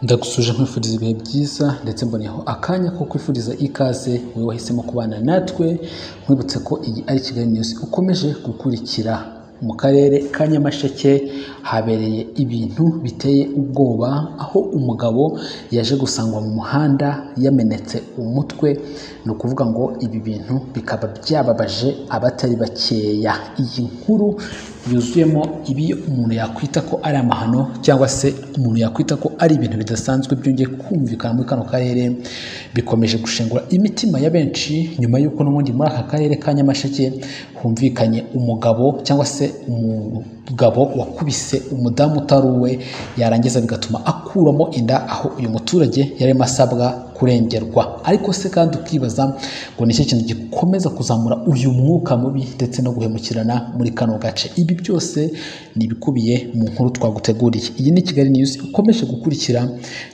ndagusuje nkwifuriza ibihe byiza ndetse mboneyeho akanya ko kwifuriza ikaze wowe wahisemo kubana natwe nkwibutse ko iyi ari kigali news ukomeje gukurikira mu karere ka nyamasheke habereye ibintu biteye ubwoba aho umugabo yaje gusangwa mu muhanda yamenetse umutwe ni ukuvuga ngo ibi bintu bikaba byababaje abatari bakeya iyi nkuru yuzuyemo ibi umuntu yakwita ko ari amahano cyangwa se umuntu yakwita ko ari ibintu bidasanzwe byongeye kumvikana muri kano karere bikomeje gushengura imitima ya benshi nyuma y'uko n'ubundi muri aka karere ka nyamasheke humvikanye umugabo cyangwa se umugabo wakubise umudamu utari uwe yarangiza bigatuma akuramo inda aho uyu muturage yari arimo asabwa kurengerwa ariko se kandi ukibaza ngo ni iki kintu gikomeza kuzamura uyu mwuka mubi ndetse no guhemukirana muri kano gace ibi byose ni ibikubiye mu nkuru twaguteguriye iyi ni kigali news ukomeje gukurikira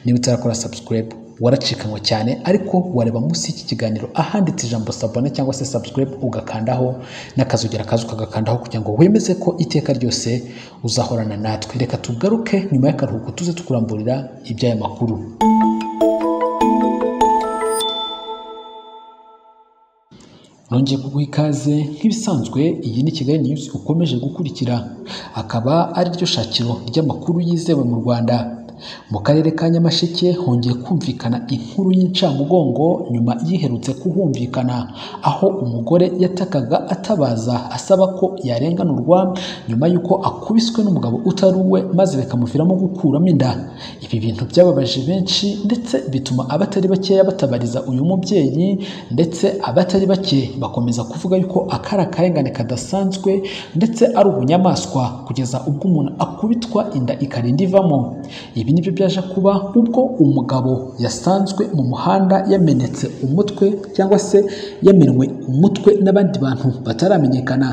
niba utarakora subscribe waracikanywe cyane ariko wareba munsi y'iki kiganiro ahanditse ijambo sabone cyangwa se subscribe ugakandaho n'akazugera kaza ukagakandaho kugira ngo wemeze ko iteka ryose uzahorana natwe reka tugaruke nyuma y'akaruhuko tuze tukuramburira iby'aya makuru nongeye kuguha ikaze nk'ibisanzwe iyi ni kigali news ukomeje gukurikira akaba ari ryo shakiro ry'amakuru yizewe mu rwanda mu karere ka nyamasheke hongeye kumvikana inkuru y'incamugongo nyuma yiherutse kuhumvikana aho umugore yatakaga atabaza asaba ko yarenganurwa nyuma y'uko akubiswe n'umugabo utari uwe maze bikamuviramo gukuramo inda ibi bintu byababaje benshi ndetse bituma abatari bakeya batabariza uyu mubyeyi ndetse abatari bake bakomeza kuvuga yuko akari akarengane kadasanzwe ndetse ari ubunyamaswa kugeza ubwo umuntu akubitwa inda ikarinda ivamo ibi ibi nibyo byaje kuba ubwo umugabo yasanzwe mu muhanda yamenetse umutwe cyangwa se yamenwe umutwe n'abandi bantu bataramenyekana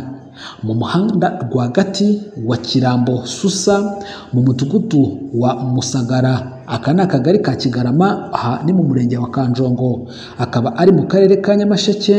mu muhanda rwagati wa kirambo susa mu mudugudu wa musagara aka ni akagari ka kigarama aha ni mu murenge wa kanjongo akaba ari mu karere ka nyamasheke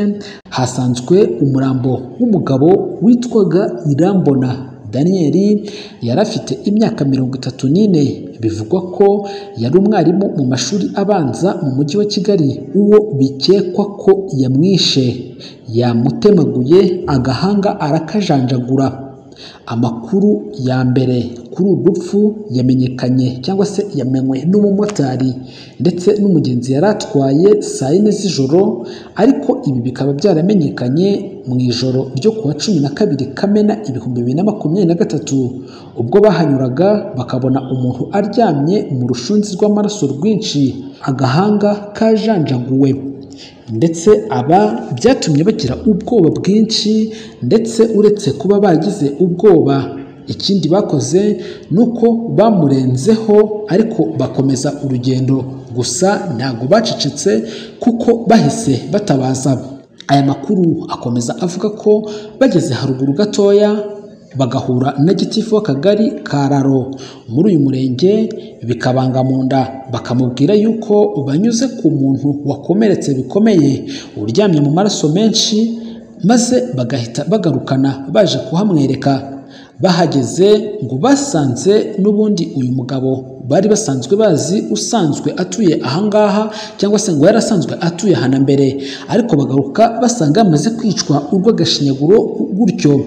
hasanzwe umurambo w'umugabo witwaga irambona daniyeli yari afite imyaka mirongo itatu n'ine bivugwa ko yari umwarimu mu mashuri abanza mu mujyi wa kigali uwo bikekwa ko yamwishe yamutemaguye agahanga arakajanjagura amakuru ya mbere kuri uru rupfu yamenyekanye cyangwa se yamenywe n'umumotari ndetse n'umugenzi yari atwaye saa yine z'ijoro ariko ibi bikaba byaramenyekanye mu ijoro ryo kuwa cumi na kabiri kamena ibihumbi bibiri na makumyabiri na gatatu ubwo bahanyuraga bakabona umuntu aryamye mu rushunzi rw'amaraso rwinshi agahanga kajanjaguwe ndetse aba byatumye bagira ubwoba bwinshi ndetse uretse kuba bagize ubwoba ikindi bakoze ni uko bamurenzeho ariko bakomeza urugendo gusa ntabwo bacecetse kuko bahise batabaza aya makuru akomeza avuga ko bageze haruguru gatoya bagahura na gitifu w'akagari ka raro muri uyu murenge bikabanga mu nda bakamubwira yuko banyuze ku muntu wakomeretse bikomeye uryamye mu maraso menshi maze bagahita bagarukana baje kuhamwereka bahageze ngo basanze n'ubundi uyu mugabo bari basanzwe bazi usanzwe atuye ahangaha cyangwa se ngo yari asanzwe atuye aha na mbere ariko bagaruka basanga yamaze kwicwa urw'agashinyaguro gutyo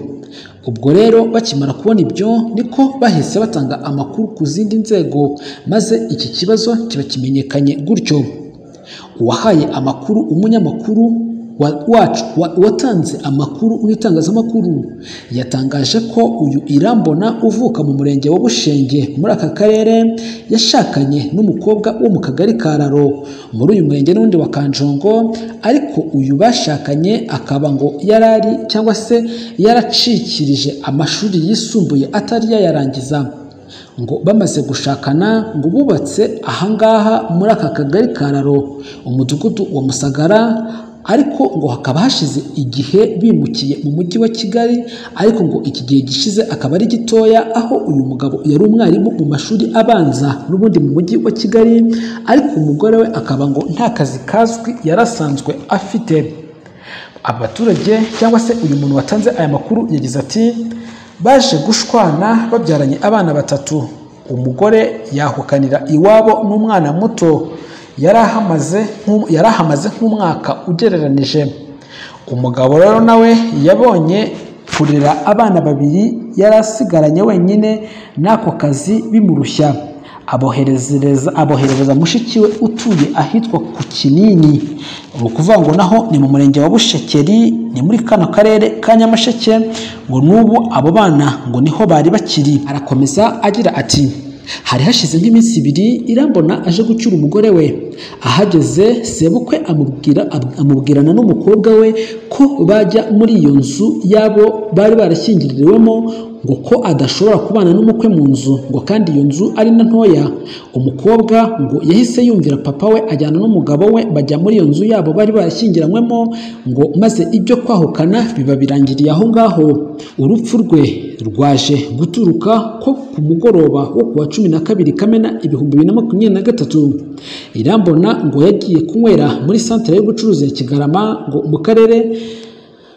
ubwo rero bakimara kubona ibyo niko bahise batanga amakuru ku zindi nzego maze iki kibazo kiba kimenyekanye gutyo uwahaye amakuru umunyamakuru wacu watanze amakuru mu itangazamakuru yatangaje ko uyu irambona uvuka mu murenge wa bushenge muri aka karere yashakanye n'umukobwa wo mu kagari ka raro muri uyu murenge n'undi wa kanjongo ariko uyu bashakanye akaba ngo yarari cyangwa se yaracikirije amashuri yisumbuye atari yayarangiza ngo bamaze gushakana ngo bubatse ahangaha muri aka kagari ka raro umudugudu wa musagara ariko ngo hakaba hashize igihe bimukiye mu mujyi wa kigali ariko ngo iki gihe gishize akaba ari gitoya aho uyu mugabo yari umwarimu mu mashuri abanza n'ubundi mu mujyi wa kigali ariko umugore we akaba ngo nta kazi kazwi yari asanzwe afite abaturage cyangwa se uyu muntu watanze aya makuru yagize ati baje gushwana babyaranye abana batatu umugore yahukanira iwabo n'umwana muto yari ahamaze nk'u- yari ahamaze nk'umwaka ugereranije umugabo rero nawe yabonye kurera abana babiri yari asigaranye wenyine n'ako kazi bimurushya aboherezereza aboherereza mushiki we utuye ahitwa ku kinini ni ukuvuga ngo naho ni mu murenge wa bushekeri ni muri kano karere ka nyamasheke ngo n'ubu abo bana ngo niho bari bakiri arakomeza agira ati hari hashize nk'iminsi ibiri irambona aje gucyura umugore we ahageze sebukwe amubwira ab- amubwirana n'umukobwa we ko bajya muri iyo nzu y'abo bari barashyingiriwemo ngo ko adashobora kubana n'umukwe mu nzu ngo kandi iyo nzu ari na ntoya umukobwa ngo yahise yumvira papa we ajyana n'umugabo we bajya muri iyo nzu yabo bari barashyingiranywemo ngo maze ibyo kwahukana biba birangiriye aho ngaho urupfu rwe rwaje guturuka ko ku mugoroba wo ku wa cumi na kabiri kamena ibihumbi bibiri na makumyabiri na gatatu irambona ngo yagiye kunywera muri santere y'ubucuruzi ya kigarama ngo mu karere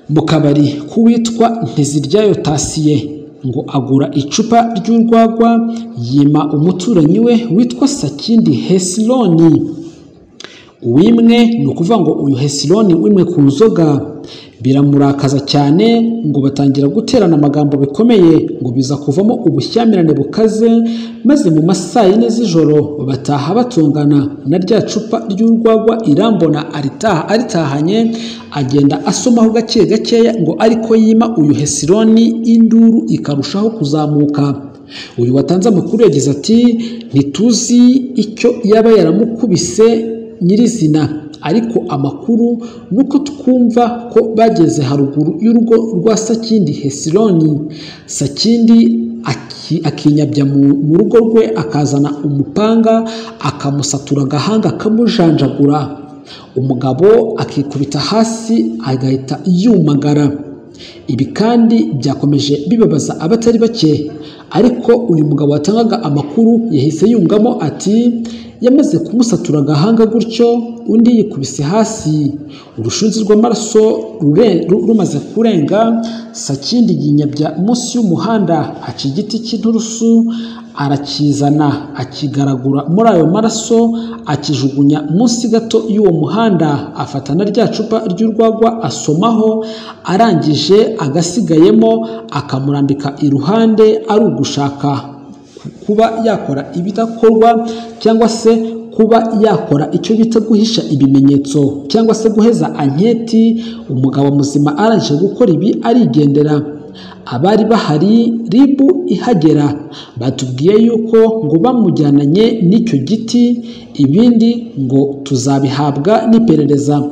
mu kabari k'uwitwa ntiziryayo tasiye ngo agura icupa ry'urwagwa yima umuturanyi we witwa sakindi hesiloni uwimwe ni ukuvuga ngo uyu hesiloni wimwe ku nzoga biramurakaza cyane ngo batangira guterana amagambo bikomeye ngo biza kuvamo ubushyamirane bukaze maze mu masaa yine z'ijoro bataha batungana na rya cupa ry'urwagwa irambona aritaha aritahanye agenda asomaho gake gakeya ngo ariko yima uyu hesiloni induru ikarushaho kuzamuka uyu watanze amakuru yagize ati ntituzi icyo yaba yaramukubise nyirizina ariko amakuru ni uko twumva ko bageze haruguru y'urugo rwa sakindi hesironi sakindi aki- akinyabya mu- mu rugo rwe akazana umupanga akamusatura agahanga akamujanjagura umugabo akikubita hasi agahita yumagara ibi kandi byakomeje bibabaza abatari bake ariko uyu mugabo watangaga amakuru yahise yungamo ati yamaze kumusatura agahanga gutyo undi yikubise hasi urushunzi rw'amaraso rure- ru- rumaze kurenga sakindi yinyabya munsi y'umuhanda haca igiti cy'inturusu arakizana akigaragura muri ayo maraso akijugunya munsi gato y'uwo muhanda afata na rya cupa ry'urwagwa asomaho arangije agasigayemo akamurambika iruhande ari ugushaka kuba yakora ibidakorwa cyangwa se kuba yakora icyo bita guhisha ibimenyetso cyangwa se guheza anketi umugabo muzima arangije gukora ibi arigendera abari bahari ribu ihagera batubwiye yuko ngo bamujyananye n'icyo giti ibindi ngo tuzabihabwa n'iperereza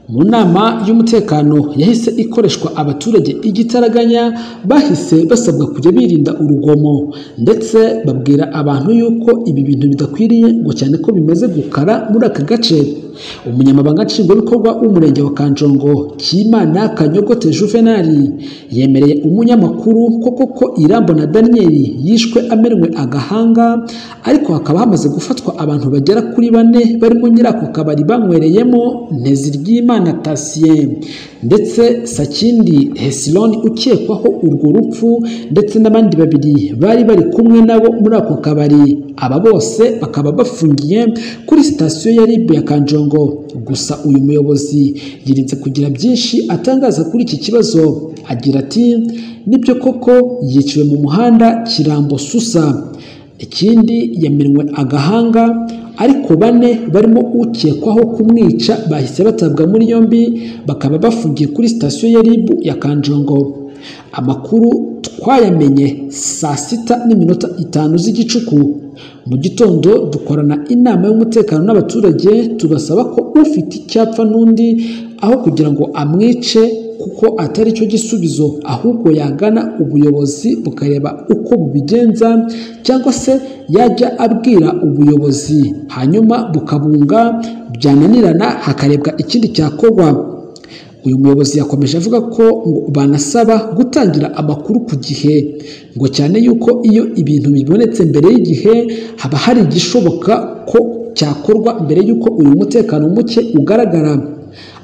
mu nama y'umutekano yahise ikoreshwa abaturage igitaraganya bahise basabwa kujya birinda urugomo ndetse babwira abantu yuko ibi bintu bidakwiriye ngo cyane ko bimaze gukara muri aka gace umunyamabanga nshingwabikorwa w'umurenge wa kanjongo kimana kanyogote juvenali yemereye umunyamakuru ko koko irambo na daniyeli yishwe amenwe agahanga ariko hakaba hamaze gufatwa abantu bagera kuri bane barimo nyirako kabari banywereyemo nteziryimana tasiye ndetse sakindi hesiloni ukekwaho urwo rupfu ndetse n'abandi babiri bari bari kumwe nabo muri ako kabari aba bose bakaba bafungiye kuri sitasiyo ya rib ya kanjongo gusa uyu muyobozi yirinze kugira byinshi atangaza kuri iki kibazo agira ati nibyo koko yiciwe mu muhanda kirambo susa ikindi yamenwe agahanga ariko bane barimo ukekwaho kumwica bahise batabwa muri yombi bakaba bafungiye kuri sitasiyo ya rib ya kanjongo amakuru twayamenye saa sita n'iminota itanu z'igicuku mu gitondo dukorana inama y'umutekano n'abaturage tubasaba ko ufite icyapfa n'undi aho kugira ngo amwice kuko atari cyo gisubizo ahubwo yagana ubuyobozi bukareba uko bubigenza cyangwa se yajya abwira ubuyobozi hanyuma bukabunga byananirana hakarebwa ikindi cyakorwa uyu muyobozi yakomeje avuga ko ngo banasaba gutangira amakuru ku gihe ngo cyane yuko iyo ibintu bibonetse mbere y'igihe haba hari igishoboka ko cyakorwa mbere y'uko uyu mutekano muke ugaragara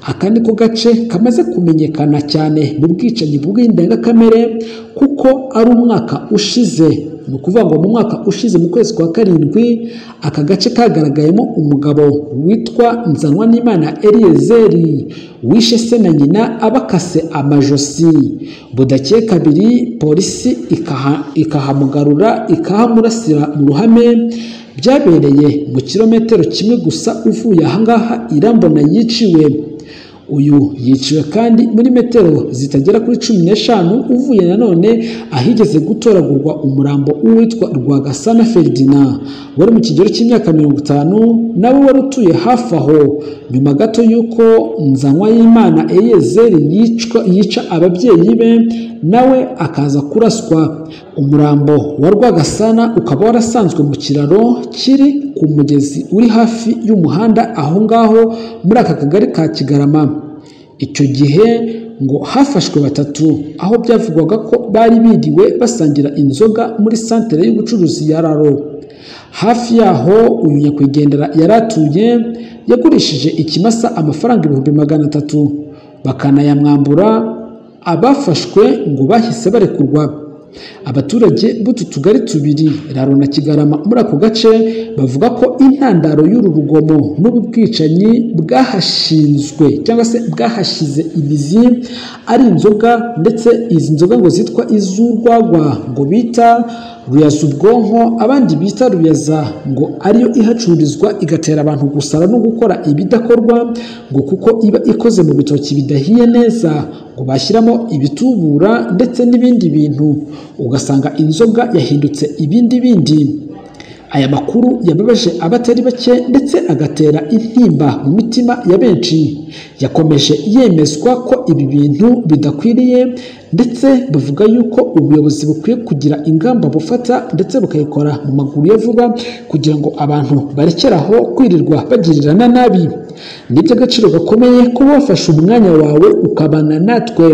aka ni ko gace kamaze kumenyekana cyane mu bwicanyi bw'indengakamere kuko ari umwaka ushize ni ukuvuga ngo mu mwaka ushize mu kwezi kwa karindwi aka gace kagaragayemo umugabo witwa nzanwa n'imana eliyezeri wishe se na nyina abakase amajosi budakeye kabiri polisi ikaha- ikahamugarura ikahamurasira mu ruhame byabereye mu kilometero kimwe gusa uvuye ahangaha irambona yiciwe uyu yiciwe kandi muri metero zitagera kuri cumi n'eshanu uvuye nanone ahigeze gutoragurwa umurambo w'uwitwa Rwagasana Feridina wari mu kigero cy'imyaka mirongo itanu nawe wari utuye hafi aho nyuma gato y'uko nzanywa y'imana eyezeri yicwa yica ababyeyi be nawe akaza kuraswa umurambo wa Rwagasana ukaba warasanzwe mu kiraro kiri ku mugezi uri hafi y'umuhanda aho ngaho muri aka kagari ka Kigarama icyo gihe ngo hafashwe batatu aho byavugwaga ko bari biriwe basangira inzoga muri santere y'ubucuruzi ya Raro hafi yaho uyu nyakwigendera yari atuye yagurishije ikimasa amafaranga ibihumbi magana atatu bakanayamwambura abafashwe ngo bahise barekurwa abaturage b'utu tugari tubiri raro na kigarama muri ako gace bavuga ko intandaro y'uru rugomo n'ubu bwicanyi bwahashinzwe cyangwa se bwahashize imizi ari inzoga ndetse izi nzoga ngo zitwa iz'urwagwa ngo bita ruyaza ubwonko abandi bita ruyaza ngo ariyo ihacururizwa igatera abantu gusara no gukora ibidakorwa ngo kuko iba ikoze mu bitoki bidahiye neza ngo bashyiramo ibitubura ndetse n'ibindi bintu ugasanga inzoga yahindutse ibindi bindi aya makuru yababaje abatari bake ndetse agatera intimba mu mitima ya benshi yakomeje yemezwa ko ibi bintu bidakwiriye ndetse bavuga yuko ubuyobozi bukwiye kugira ingamba bufata ndetse bukayikora mu maguru ya vuba kugira ngo abantu barekeraho kwirirwa bagirirana nabi ni iby'agaciro gakomeye kuba wafashe umwanya wawe ukabana natwe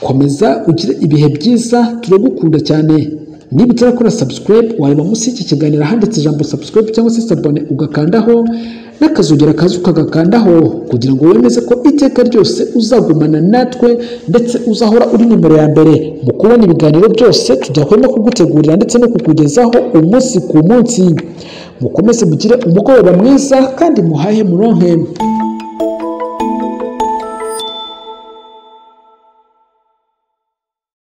komeza ugire ibihe byiza turagukunda cyane niba utarakora subscribe wareba munsi y'iki kiganiro ahanditse ijambo subscribe cyangwa se sabone ugakandaho n'akazogera kaza ukagakandaho kugira ngo wemeze ko iteka ryose uzagumana natwe ndetse uzahora uri nimero ya mbere mu kubona ibiganiro byose tudakwiriye kugutegurira ndetse no kukugezaho umunsi ku munsi mukomeze mugire umugoroba mwiza kandi muhahe muronke